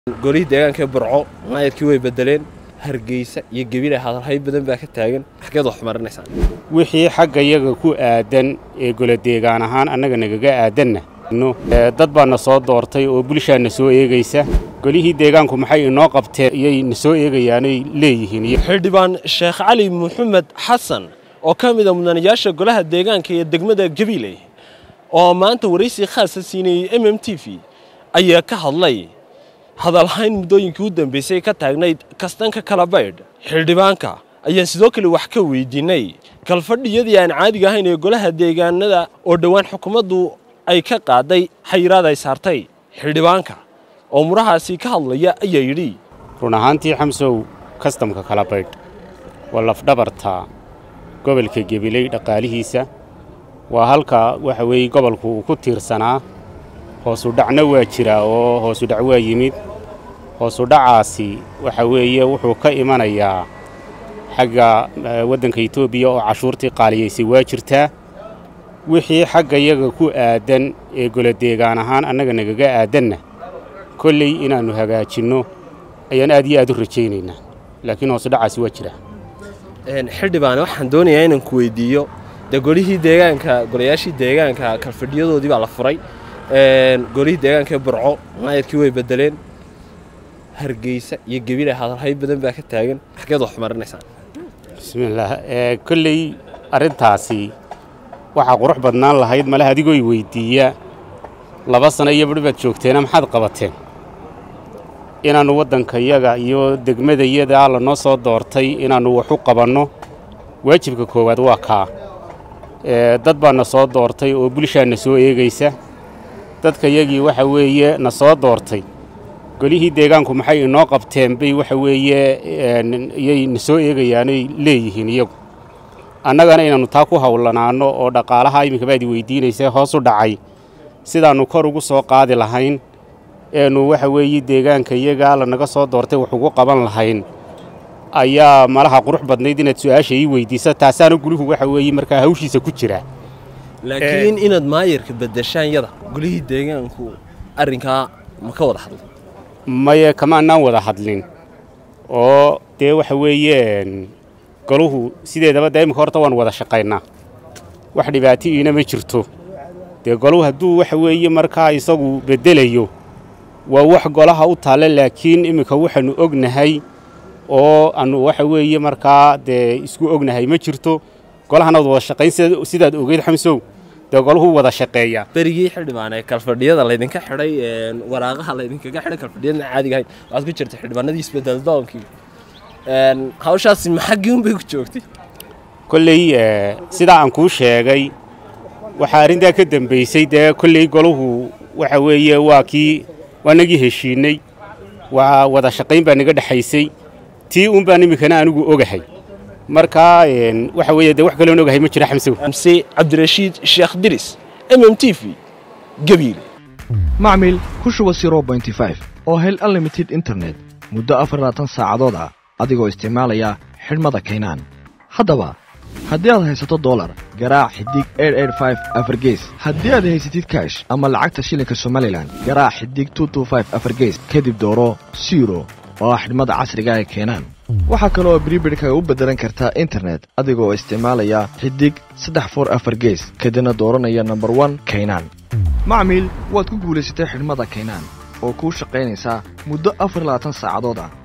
golihii deegaanka burco maayadkii way bedeleen hargeysa iyo gebile hadalhay badan baa ka taagan xageed wax marinaysaan wixii xagga yaga ku aadan ee goladeegaan ahaan annaga nagaga aadanna dad baa na soo doortay oo bulshaa na soo eegaysa golihii deegaanku maxay inoo qabteen iyay na soo eegayaanay leeyihiin xildhibaan sheekh cali maxamed xasan oo ka mid a mudanayaasha golaha deegaanka ee degmada gabiley oo maanta waraysi khaasa siinayey m m t v ayaa ka hadlay hadalhayn muddooyinkii u dambeysay ka taagnayd kastanka kalabaydh xildhibaanka ayaan sidoo kale wax ka weydiinay kalfadhiyadii aan caadiga ahayn ee golaha deegaanada oo dhowaan xukuumaddu ay ka qaaday xayiraad ay saartay xildhibaanka oo murahaasi ka hadlaya ayaa yidhi run ahaantii xamsow kastamka kalabaydh waa lafdhabarta gobolka gebiley dhaqaalihiisa waa halka waxa weeye gobolku uu ku tiirsanaa hoosu dhacna waa jiraa oo hoosu dhac waa yimid hoosu dhacaasi waxa weeye wuxuu ka imanayaa xagga waddanka etoobiya oo cashuurtii qaaliyaysay waa jirtaa wixii xagga yaga ku aadan ee goladeegaan ahaan annaga nagaga aadanna kolley inaannu hagaajinno ayaan aad iyo aad u rajaynaynaa laakiin hoosu dhacaasi waa jiraa xildhibaan waxaan doonayaa inaan ku weydiiyo dee golihii deegaanka golayaashii deegaanka kalfadhiyadoodii baa la furay golihii deegaanka burco maayadkii way bedeleen hargeysa iyo gebile hadalhay badan baa ka taagan xageed wax marinaysaan bismillaah kolley arrintaasi waxaa qurux badnaan lahayd male adigoo i weyddiiya laba sano iyo badhi baad joogteena maxaad qabateen inaannu waddankayaga iyo degmadayada lanoo soo doortay inaannu wax u qabanno waajibka koowaad waa kaa dad baa na soo doortay oo bulshaa na soo eegaysa dadkayagii waxa weeye na soo doortay golihii deegaanku maxay inoo qabteen bay waxa weeye iyay na soo eegayaanay leeyihiin iyagu annagana inaannu taa ku howlanaanno oo dhaqaalaha iminka baad i weydiinaysa hoos u dhacay sidaannu kor ugu soo qaadi lahayn eenu waxa weeye deegaanka iyaga lanaga soo doortay wax ugu qaban lahayn ayaa malaha qurux badnayd inaad su-aasha ii weydiisa taasaana guluhu waxa weeye markaa hawshiisa ku jira laakiin inaad maayarka bedeshaan yada golihii deegaanku arrinkaa ma ka wada hadla maye kamaanaan wada hadlin oo dee waxa weeye goluhu sideedaba dee imika horta waan wada shaqaynaa wax dhibaato iina ma jirto dee goluhu hadduu waxa weeye markaa isagu beddelayo waa wax golaha u taalla laakiin iminka waxaannu ognahay oo aannu waxa weeye markaa dee isku ognahay ma jirto golahanaad wada shaqayn sidaad ogeyd xamsow dee golahu wada shaqeeyaa berigii xildhibaan ee kalfadhiyada laydinka xidhay waraaqaha laydinkaga xidhay kalfadhiyadna caadiga ahayn waxaad ku jirtay xildhibaanadii isbedeldoonkii hawshaasi maxaggii unbay ku joogtay kolley sidaa aan kuu sheegay waxaa arrintaa ka dambaysay dee kolley golahu waxa weeye waa kii waa nagii heshiinnay waa wada shaqayn baa naga dhexaysay tii un baan iminkana anigu ogahay markaa waxa weeye dee wax kaloon ogahay ma jira xamsow xamse cabdirashiid sheekh diris m m t v gabiile macmil ku shuba oo hel unlimited internet muddo afarlaatan saacadood ah adigoo isticmaalaya xidhmada kaynaan haddaba haddii aad haysato dolar garaac xidig afargees haddii aad haysatid kaash ama lacagta shilinka somalilan garaac xidig afargees kadib dooro siro oo ah xidhmada casriga ee keenaan waxaa kaleoo bribirhkaga u beddelan kartaa internet adigoo isticmaalaya xidig saddex for afar gees kadibna dooranaya nomber one kaynaan macmiil waad ku guulaysatay xidhmada kaynaan oo kuu shaqaynaysaa muddo afar labaatan saacadood ah